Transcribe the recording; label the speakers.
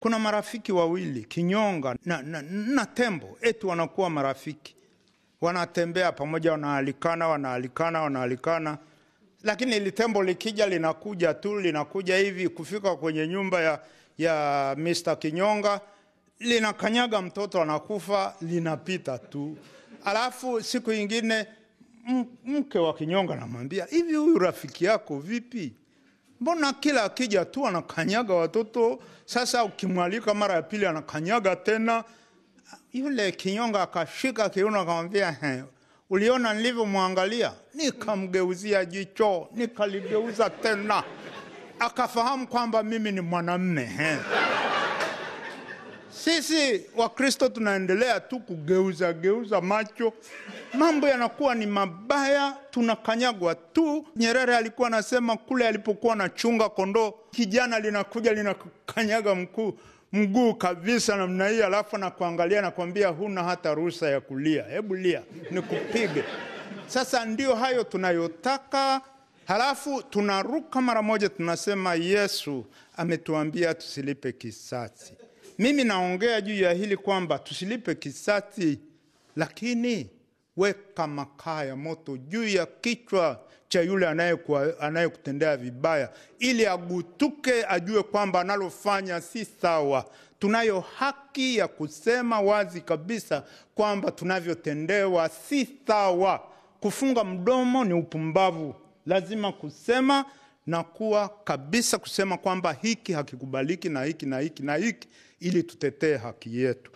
Speaker 1: kuna marafiki wawili kinyonga na, na, na tembo eti wanakuwa marafiki wanatembea pamoja wanaalikana wanaalikana wanaalikana lakini ili tembo likija linakuja tu linakuja hivi kufika kwenye nyumba ya, ya Mr. Kinyonga linakanyaga mtoto anakufa linapita tu alafu siku ingine m- mke wa Kinyonga anamwambia hivi huyu rafiki yako vipi mbona kila akija tu anakanyaga watoto sasa ukimwalika mara ya pili anakanyaga tena yule kinyonga akashika kiuno akamwambia "He, uliona nilivyomwangalia nikamgeuzia jicho nikaligeuza tena akafahamu kwamba mimi ni mwanamme he. sisi wakristo tunaendelea tu kugeuza geuza macho mambo yanakuwa ni mabaya tunakanyagwa tu nyerere alikuwa anasema kule alipokuwa anachunga kondoo kijana linakuja linakanyaga mkuu mguu kabisa namna hii alafu nakuangalia nakwambia huna hata ruhusa ya kulia hebu lia nikupige sasa ndio hayo tunayotaka halafu tunaruka mara moja tunasema yesu ametuambia tusilipe kisasi mimi naongea juu ya hili kwamba tusilipe kisasi lakini weka makaa ya moto juu ya kichwa cha yule anayekuwa- anayekutendea vibaya ili agutuke ajue kwamba analofanya si sawa tunayo haki ya kusema wazi kabisa kwamba tunavyotendewa si sawa kufunga mdomo ni upumbavu lazima kusema na kuwa kabisa kusema kwamba hiki hakikubaliki na hiki na hiki na hiki ili tutetee haki yetu